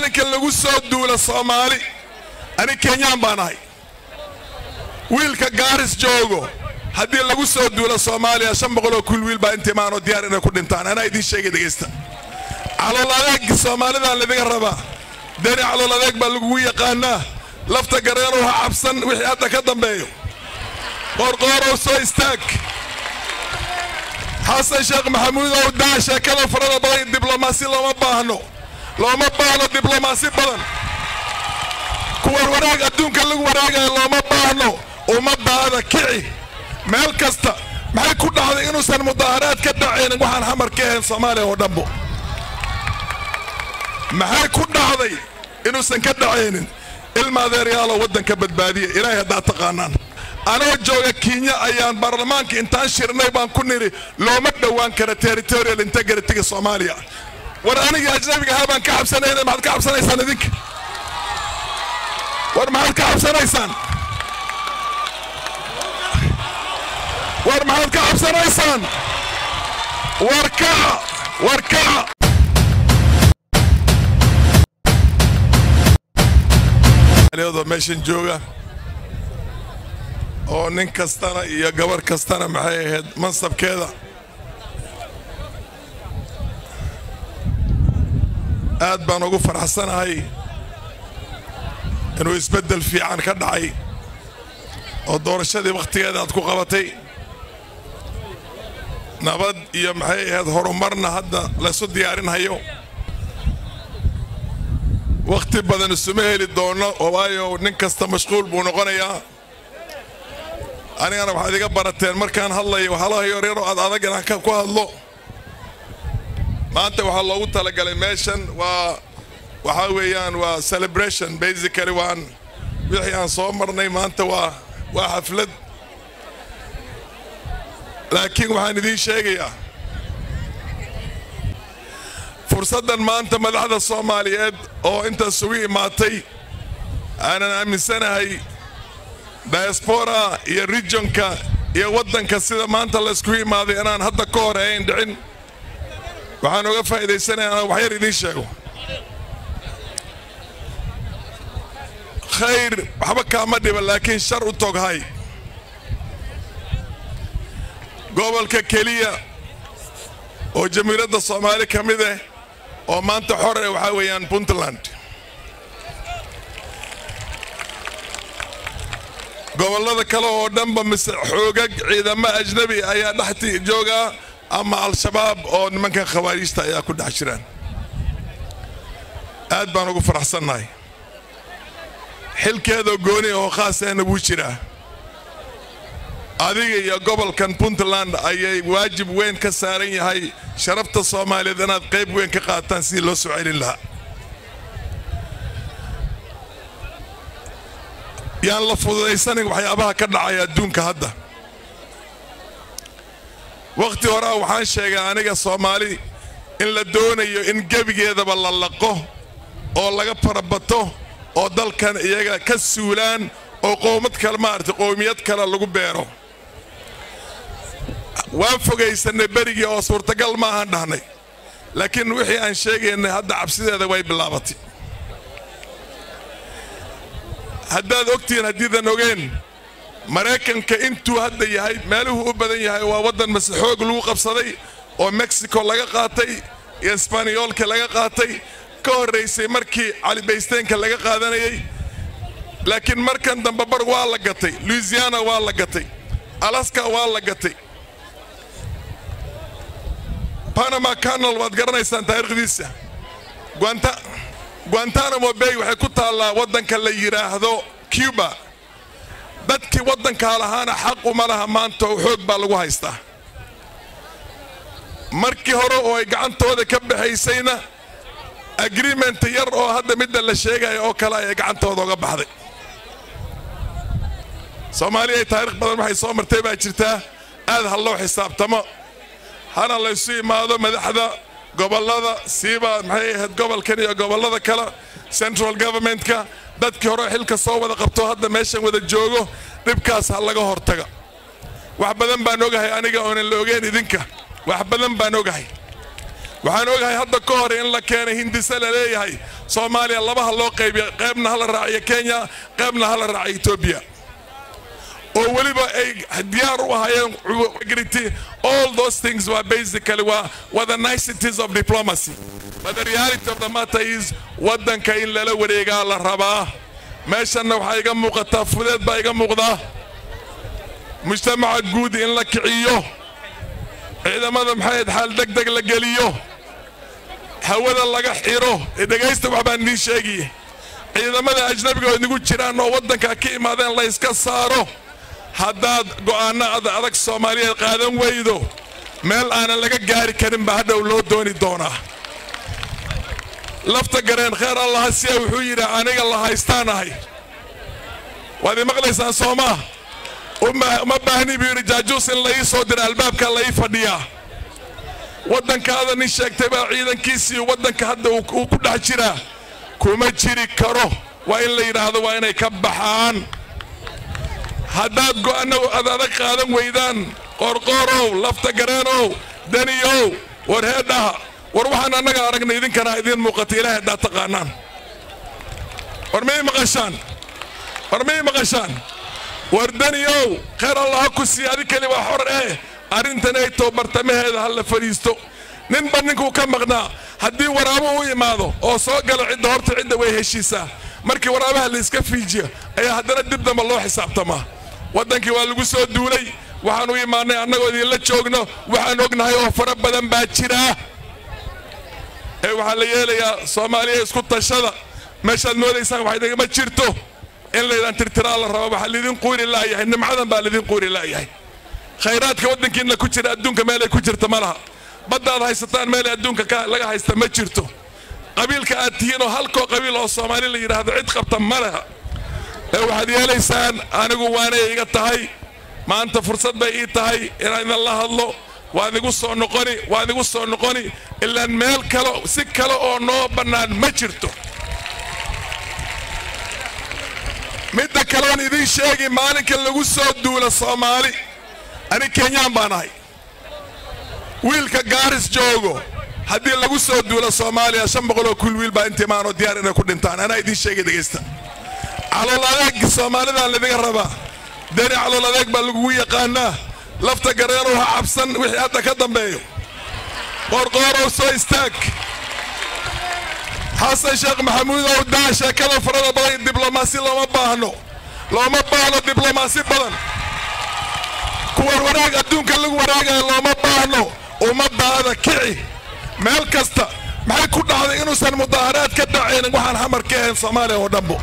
maalinka lagu soo duula soomaali ani kenyaan baan ahay wiilka gaaris joogo haddii lagu soo duula soomaaliya shan boqoloo kul wiil baa inta imaanoo diyaar inay ku dhintaan anaa idiin sheegay dhegaysta calool adeeg soomaalidaa ladiga rabaa deni calool adeeg baa lagugu yaqaanaa lafta gareerow ha cabsan wixii hadda ka dambeeyo qoorqoorow soo istaag xasan sheekh maxamuudow daa sheekada farada badan diblomaasi looma baahno looma baahno diblomaasi badan kuwan wanaag adduunka lagu wanaagayo looma baahno ummadaada kici meel kasta maxay ku dhacday inuusan mudaaharaad ka dhacaynin waxaan xamar ka ahayn soomaaliya oo dhanbo maxay ku dhacday inuusan ka dhacaynin ilma adeeryaalo waddanka badbaadiya ilaahay haddaad taqaanaan anoo jooga kenya ayaan baarlamaanka intaan shirnay baan ku nidhi looma dhowaan kara territorial integrity-ga soomaaliya war anigii ajnabiga ahaa baan ka cabsanayna maxaad ka cabsanaysaan idinka war maxaad ka cabsanaysaan war maxaad ka cabsanaysaan war kaca war kaca oo meeshan jooga oo nin kastana iyo gabar kastana maxay ahayd mansabkeeda aad baan ugu faraxsanahay inuu isbeddel fiican ka dhacay oo doorashadii wakhtigeeda aad ku qabatay nabad iyo maxay ahayd horumarna hadda laysu diyaarinhayo wakhti badan isuma heli doono waayo nin kasta mashquul buu noqonayaa anigana waxaad iga barateen markaan hadlayo waxaalaha yaryaroo aad adag inaan ku hadlo maanta waxaa loogu talagalay meeshan waa waxaa weeyaan waa celebration basically waan wixii aan soo marnay maanta waa waa xaflad laakiin waxaan idiin sheegayaa fursaddan maanta madaxda soomaaliyeed oo intaas ugu imaatay aanan aaminsanahay diaspora iyo regionka iyo waddanka sida maanta layskugu imaaday inaan hadda ka hor ayn dhicin waxaan uga faa'iidaysanayaa inaan waxyar idiin sheego khayr waxba kaama dhiba laakiin shar u toghay gobolka keliya oo jamiiradda soomaali ka mid ah oo maanta xore waxaa weeyaan puntland gobollada kale oo dhanba mise xoogag ciidamo ajnabi ayaa dhexti joogaa ama al-shabaab oo nimankan khawaariijta ayaa ku dhex jiraan aad baan ugu faraxsannahay xilkeedoo gooni oo khaaseena wuu jiraa adiga iyo gobolkan puntland ayay waajib weyn ka saaran yahay sharafta soomaaliyeed inaad qayb weyn ka qaataan sidii loo soo celin lahaa yaan la fududaysanin waxyaabaha ka dhacaya adduunka hadda wakhti horea waxaan sheegay aniga soomaali in la doonayo in gebigeedaba la laqo oo laga farabato oo dalkan iyaga ka suulaan oo qowmad kale maaragtay qowmiyad kale lagu beero waan fogaysanay berigii oo suurtagal maahan dhahnay laakiin wixii aan sheegaynay hadda cabsideeda way bilaabatay haddaad ogtihiin haddiidan ogeen maraykanka intuu hadda yahay meeluhuu u badan yahay waa waddan mase xoog lagu qabsaday oo mexico laga qaatay iyo isbaniyoolka laga qaatay ka horraysay markii calibaysteenka laga qaadanayay laakiin markan dambe bar waa la gatay louisiana waa la gatay alaska waa la gatay panama canal waad garanaysaan taariikhdiisa guantanamo bay waxay ku taallaa waddanka la yidhaahdo cuba dadkii waddankaa lahaana xaq uma laha maanta oo xoog baa lagu haystaa markii hore oo ay gacantooda ka baxaysayna agreement yar oo hadda midda la sheegaya oo kale ayay gacantooda uga baxday soomaaliya taarikh badan waxay soo martay baa jirtaa aad ha loo xisaabtamo hana laysu imaado madaxda gobollada siiba maxay ahayd gobolkan iyo gobollada kale central governmentka dadkii hore xilka soo wada qabto hadda meeshan wada joogo dhibkaas ha laga hortaga wax badan baan ogahay aniga oonan la ogeyn idinka wax badan baan ogahay waxaan ogahay hadda ka hor in la keenay hindise la leeyahay soomaaliya labaha loo qaybiya qaybna hala raaciyo kenya qaybna hala raaciyo etoobiya oo weliba ay diyaar u ahaayeen agrity all those things were basically were, were the niceties of diplomacy but the reality of the matter is waddanka in lala wareegaa la rabaa meeshanna waxaa iga muuqataa fudeed baa iga muuqdaa mujtamaca guud in la kiciyo ciidamada maxayd xaal deg deg la geliyo hawada laga xiro dhegaysta wax baan idiin sheegiye ciidamada ajnabiga oo inagu jiraan oo waddanka ka imaadeen la yska saaro haddaad go'aanno adag soomaaliyeed qaadan weydo meel aanan laga gaari karin baa hadhow loo dooni doonaa lafta gareen kheer allaha siya wuxuu yidhi aniga la haystaan ahay waad ii maqlaysaan soomaa uma baahni buu yidhi jaajuus in la ii soo dira albaabka la ii fadhiyaa waddankaada nin sheegtay baa ciidankiisii waddanka hadda uu ku dhex jiraa kuma jiri karo waa in la yidhaahdo waa inay ka baxaan haddaad go'aano ad adag qaadan weydaan qoorqoorow lafta gareenow daniyow war heedhaha war waxaan annaga aragnay idinkana idiin muuqata ilahay haddaad taqaanaan war miyay maqashaan war miyay maqashaan war daniyow khayr allaha ku siiya adi keli waa xor eh arrintan ay too bartamaheeda ha la fadhiisto ninba ninkuu ka maqnaa haddii waraabo u imaado oo soo gala cidda horta cidda way heshiisaa markii waraabaha la iska fiijiyo ayaa haddana dib damba loo xisaabtamaa waddankii waa lagu soo duulay waxaan u imaannay annagoo idinla joogno waxaan ognahay oo fara badan baa jiraa ee waxaa la yeelayaa soomaaliya isku tashada meeshaad moodaysaan wax idinma jirto in laydaan tirtiraa la rabo waxaa laydin quuri laayahay nimcadan baa laydin quuri laayahay khayraadka waddankiinna ku jira adduunka meelay ku jirta ma laha baddaad haysataan meelay adduunka laga haysta ma jirto qabiilka aad tihiin oo halkoo qabiil oo soomaali la yidhaahdo cid qabta ma leha ee waxaad yeelaysaan anigu waanay iga tahay maanta fursad bay ii tahay inaan idin la hadlo waan igu soo noqoni waan igu soo noqoni ilaan meel kale si kale oo noo bannaan ma jirto midda kaleon idiin sheegi maalinka lagu soo duula soomaali ani kenyaan baan ahay wiilka gaaris joogo haddii lagu soo duula soomaaliya shan boqoloo kul wiil baa inta imaanoo diyaar inay ku dhintaan anaa idiin sheegay dhegaysta calool adeeg soomaalidaa ladiga rabaa dani calool adeeg baa lagugu yaqaanaa lafta gareenow ha cabsan wixii hadda ka dambeeyo qoorqoorow soo istaag xasan sheekh maxamuudow daa sheekada farada badan diblomaasi looma baahno looma baahno diblomaasi badan kuwan wanaag adduunka lagu wanaagaya looma baahno ummadaada kici meel kasta maxay ku dhacday inuusan mudaaharaad ka dhacaynin waxaan xamar ka ahayn soomaaliya oo dhanbo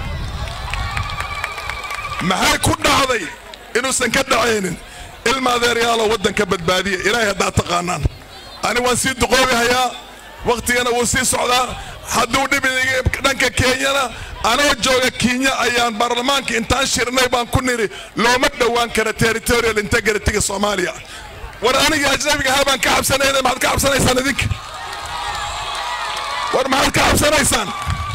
maxay ku dhacday inuusan ka dhacaynin ilma adeeryaalo waddanka badbaadiya ilaahay haddaad taqaanaan ani waan sii duqoobihayaa wakhtigana wuu sii socdaa hadduu dhib dhanka kenyana anoo jooga kenya ayaan baarlamaanka intaan shirnay baan ku nidhi looma dhowaan kara territorial integrity-ga soomaaliya war anigii ajnabiga ahaa baan ka cabsanayna maxaad ka cabsanaysaan idinka war maxaad ka cabsanaysaan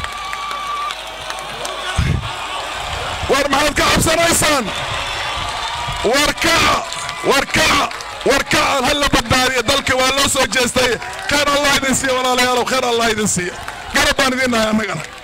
war maxaad ka cabsanaysaan war kaca war kaca war kaca ha la badbaadiya dalka waa loo soo jeestay khayr allah idin siiya walaalayaalow khayr allah idin siiya garab baan idin nahay annagana